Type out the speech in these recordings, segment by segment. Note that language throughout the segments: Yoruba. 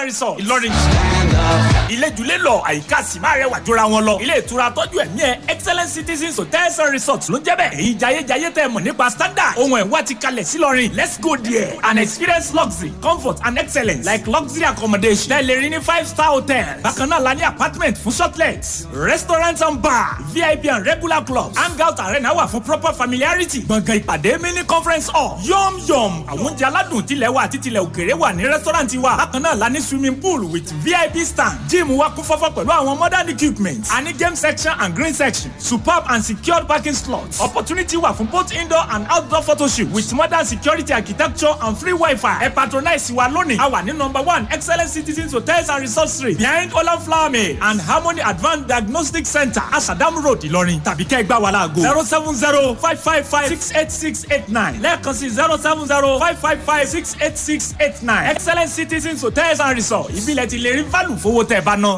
and resort ìlọrin ilé-jùlé lọ àyíká sì máa rẹwà jọra wọn lọ ilé ìtura tọ́jú ẹ̀mí ẹ̀ excellent citizens hotels and resorts ló ń jẹ́ bẹ́ẹ̀ èyí jayéjayé tẹ́ mọ̀ nípa standard ohun ẹ̀ wá ti kalẹ̀ sí lọ́rin let's go there and experience luxury comfort and excellence like luxury accommodation tẹ́lẹ̀ rí ní five star hotel bákan náà la ní apartment fún shortlets restaurant and bar vip and regular clubs hangout arena wà fún proper familiarity gbọ̀ngàn ìpàdé mini conference hall yom yom àwọn oúnjẹ aládùn tilẹ̀ wa àti tilẹ̀ òkèrè wà ní restaurant wa bákan náà la ní swimming pool with vip stand gym wa kún fọ́fọ́ pẹ̀lú àwọn modern equipment a ní game section and green section superb and secured parking slots opportunity wà fún both indoor and outdoor photoshoot with modern security architecture and free wifi ẹ patronize wa lónìí a wà ní number one excellent citizens hotels and resort street behind olan flower mill and harmony advanced diagnostic center asadam road ìlọrin tàbí kẹ́ ẹ gbá wa láago zero seven zero five five five six eight six eight nine lẹ́ẹ̀kan sí zero seven zero five five five six eight six eight nine excellent citizens hotels and resort ìbílẹ̀ ti lè rí fálù fowó tẹ̀ bá ná.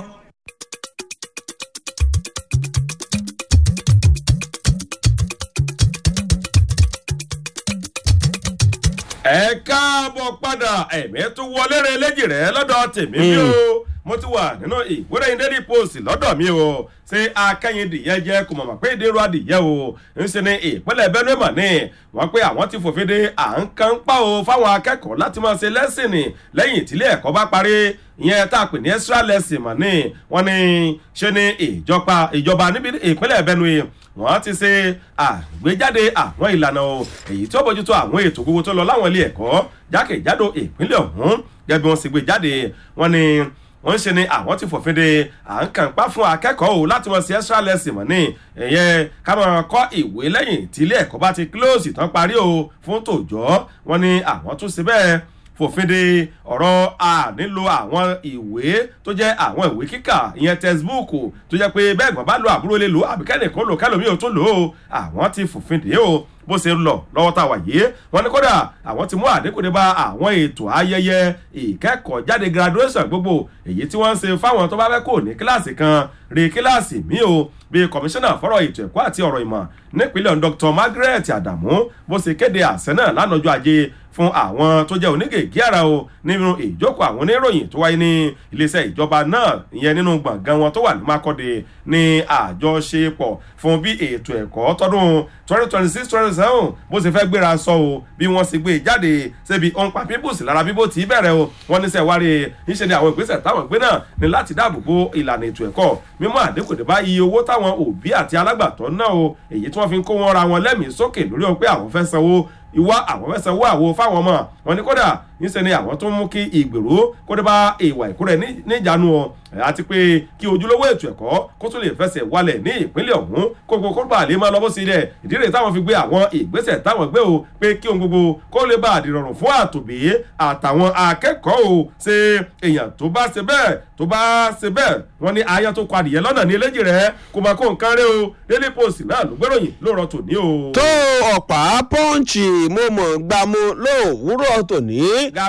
ẹ káàbọ̀ padà ẹ̀mí tún wọlé rẹ léjì rẹ lọ́dọ̀ tèmi bí o mo ti wà nínú ìwúrẹ́yìn daily post lọ́dọ̀ mi o ṣé akẹ́yìndìyẹ jẹ́ kò mọ̀mọ́ pé ìdérò adìyẹ o ń ṣe ní ìpínlẹ̀ benue mọ̀ ní wọ́n pé àwọn ti fòfin de à ń kan pa o fáwọn akẹ́kọ̀ọ́ láti máa ṣe lẹ́sìn ní lẹ́yìn ìtílé ẹ̀kọ́ bá parí ìyẹn tá a pè ní extra lesson mọ̀ ní wọ́n ní ṣe ní ìjọba ìjọba níbi ìpínlẹ̀ benue wọ́n ti ṣe àgbéjáde àwọn ìlànà o èyí tí ó bójútó àwọn ètò gbogbo tó lọ láwọn ilé ẹ̀kọ́ jákèjádò ìpínlẹ̀ ọ̀hún gẹ́gẹ́ bí wọ́n sì gbé jáde wọ́n ní wọ́n ń ṣe ni àwọn ti fòfin de à ń kàn pa fún akẹ́kọ̀ọ́ o láti mọ̀ sí extra lesson mọ̀ ní ẹ̀yẹ ká máa kọ́ ìwé lẹ́yìn tí ilé ẹ̀kọ́ bá ti close tán parí o fún tòjọ́ wọ́n ní àwọn tún ṣe bẹ́ẹ̀ fòfin de ọ̀rọ̀ a nílò àwọn ìwé tó jẹ́ àwọn ìwé kíkà ìyẹn textbook tó jẹ́ pé bẹ́ẹ̀ gbọ́n bá lo àbúrò lè lò àbíkẹ́nìkan lò kẹ́lòmíì ò tó lò ó àwọn ti fòfin de o bó ṣe ń lọ lọ́wọ́ tá a wà yìí wọ́n ní kódà àwọn ti mú àdínkù dé bá àwọn ètò ayẹyẹ ìkẹ́kọ̀ọ́ jáde graduation gbogbo èyí tí wọ́n ń ṣe fáwọn tó bá fẹ́ kó ní kíláàsì kan rí kíláàsì míì o bí kọmíṣánná fọ́rọ̀ ètò ẹ̀kọ́ àti ọ̀rọ̀ ìmọ̀ nípínlẹ̀ dr margaret adamu bó ṣe kéde àṣẹ náà lánàájọ́ ajé fún àwọn tó jẹ́ onígègé ara o nínú ìjókòó àwọn oníròyìn tó wáyé ní iléeṣẹ́ ìjọba náà ìyẹn nínú gbọ̀ngàn wọn tó wà ní mákọ́dé ní àjọṣepọ̀ fún bí ètò ẹ̀kọ́ tọdún twenty twenty six twenty seven bó ṣe fẹ́ gbéra sọ o bí wọ́n ṣe gbé jáde ṣébi ọ̀n pa pípùsì lára bíbó tí bẹ̀rẹ̀ o wọ́n ní sẹ́wárí níṣẹ́ ni àwọn ìgbésẹ̀ táwọn gbé náà ní láti dáàbò bo ìlànà ètò ẹ̀kọ́ mímú àdínkù dé bá iye owó táwọn òbí àti alágbàtọ́ náà o èyí tí wọ́n fi ń kó wọn ra wọn lẹ́mìí sókè lórí o pé àwọn fẹ́ sanwó ìwá àwọn fẹ́ sanwó àwo fáwọn ọmọ wọn ni kódà níṣẹ́ ni àwọn tó ń mú kí ìgbèrú kó dé bá ìwà ìkúrẹ́ níjànú ọ àti pé kí ojúlówó ètò ẹ̀kọ́ kó tún lè fẹsẹ̀ walẹ̀ ní ìpínlẹ̀ ọ̀hún kó gbogbo kó bá lè máa lọ bó sí rẹ̀ ìdí rẹ̀ táwọn fi gbé àwọn ìgbésẹ̀ táwọn gbé o pé kí ohun gbogbo kó lè bá àdìrọ̀rùn fún àtòbí àtàwọn akẹ́kọ̀ọ́ o ṣe èèyàn tó bá ṣe bẹ́ẹ̀ tó bá ṣe bẹ́ẹ̀ wọ́n ní aya tó kọ adìyẹ lọ́nà ní eléjì rẹ̀ kó máa kó nǹkan rẹ̀ o daily post náà ló gbéròyìn lóòrọ̀ tòní o. tó ọ̀pá pọ́ǹchì mo mọ̀ gbàmú lówùúrọ̀ tòní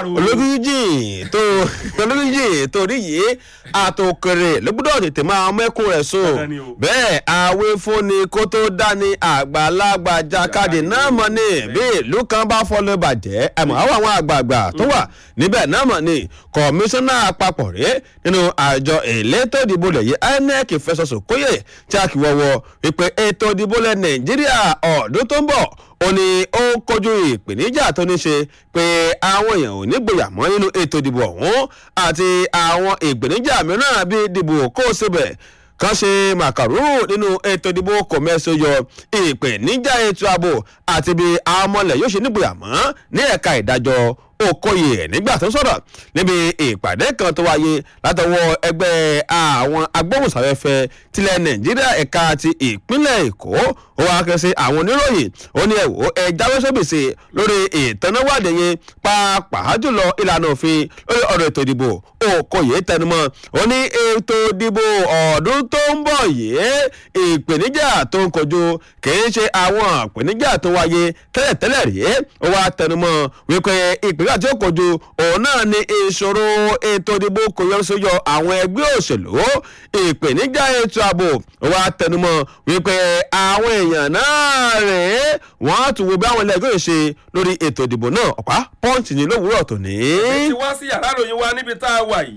ológúnjìn tó ológúnjìn torí yìí àtòkèrè ló gbọ́dọ̀ tètè máa mẹ́kún rẹ̀ sùn bẹ́ẹ̀ àwé fúnni kó tó dání àgbàlagbà jákàdé náà mọ̀ ní bí ìlú kan bá fọlọ́ bàjẹ́ àmọ́ àwọn àwọn àgbààgbà tó wà níbẹ̀ náà mọ̀ ní kọmíṣánná àpapọ̀ rẹ̀ nínú àjọ elétò ìdìbò lẹ̀ yìí inec fẹsọ̀sọ̀ kóyè tí a kì wọ́wọ́ wípé ètò ìdìbò lẹ̀ nàìjíríà ọ̀dún tó ń bọ̀ ó ní ó ń kojú ìpèníjà tó ní ṣe pé àwọn èèyàn ò ní gbòyà mọ́ nínú ètò ìdìbò ọ̀hún àti àwọn ìpèníjà mìíràn bíi ìdìbò kó o síbẹ̀ kan ṣe màkàrúrù nínú ètò ìdìbò kọ̀mẹ́sì yọ ìpèníjà ètò ààbò àti bí àwọn ọmọlẹ̀ yóò ṣe nígbòyà mọ́ ní ẹ̀ka ìdájọ́ okoye nígbà tó ń sọ̀rọ̀ níbi ìpàdé kan tó wáyé látọwọ́ ẹgbẹ́ àwọn agbóhùnsáfẹ́fẹ́ tilẹ̀ nàìjíríà ẹ̀ka ti ìpínlẹ̀ èkó ó wá kẹ́ sí àwọn oníròyìn ó ní ẹ̀wò ẹ jáwé sóbìsì lórí ìtọ́náwádìí yẹn pàápàá jùlọ ìlànà òfin lórí ọ̀rọ̀ ètò ìdìbò okoye tẹnumọ́ ó ní ètò ìdìbò ọdún tó ń bọ̀ yìí ìpèníjà tó ń kojú kìí ṣe àwọn ìpèníjà tó wáyé tẹ́lẹ̀tẹ́lẹ̀ rí ó wá tẹnumọ́ wípé ìpè nígbà tí ó kojú òun náà ni ìṣòro ètò ìdìbò kò yọ sóyọ àwọn ẹgbẹ́ òṣèlú ìpèníjà ètò ààbò wa tẹnumọ́ wípé àwọn èèyàn náà rèé wọ́n á tún wo bí àwọn ilé ẹgbẹ́ ṣe lórí ètò ìdìbò náà ọ̀pá pọ́ǹtì ní lówùúrọ̀ tòní. èyí ti wá sí yàrá ìròyìn wa níbi tá a wà yìí.